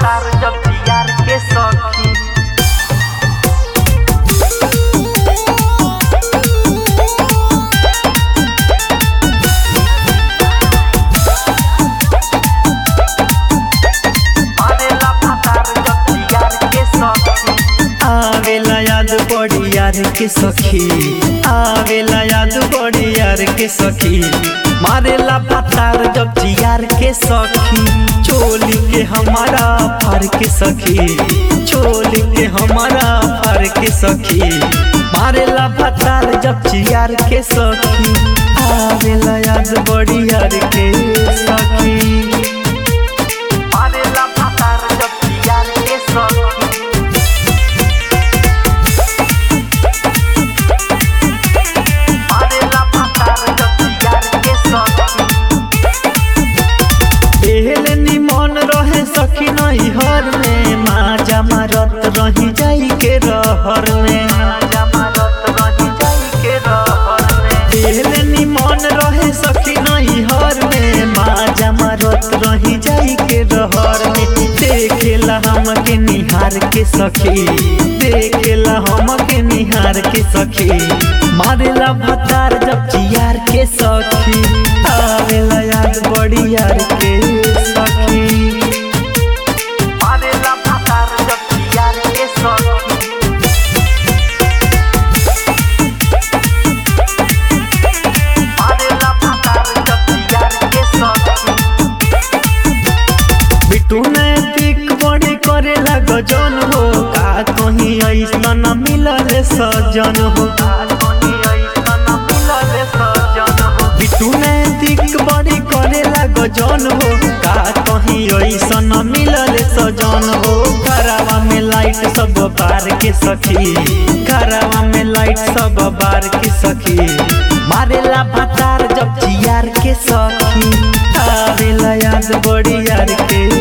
भातार जब यार के सखी मारेला भातार जब यार के सखी आवेला याद बड़ी यार के सखी आवेला याद बड़ी यार के सखी मारेला पतार जब जियार के सखी चोली के हमारा फार के सखी चोली के हमारा फार के सखी मारेला पतार जब जियार के सखी आवेला याद बड़ी यार के सखी मारेला भातार जब यार के सखी मारेला भातार जब यार के सखी पहले निमन रहे सखी नहीं हर में माँ जमारत रही जाई के रहर में जमानत रही जाई के रहर में पहले निमन रहे सखी नहीं हर में माँ जमारत रही जाई के रहर में देखेला हम के निहार के सखी देखेला हम के निहार के सखी मारेला भतार जब जियार के सखी आवेला याद बड़ी यार के सखी मारेला भातार जब यार के सखी मारेला भातार जब यार के सखी बिटू नैतिक बड़ी करेला गजन हो का कहीं ऐसा न मिलल सजन हो आगोनी ऐसन मिलले सजन हो बिटू नैतिक बड़ी करेला गजन हो का कहीं ऐसा न मिलल सजन हो घरवा में लाइट सब बार के सखी घरवा में लाइट सब बार के सखी मारेला भतार जब जियार के सखी आवेला याद बड़ी यार के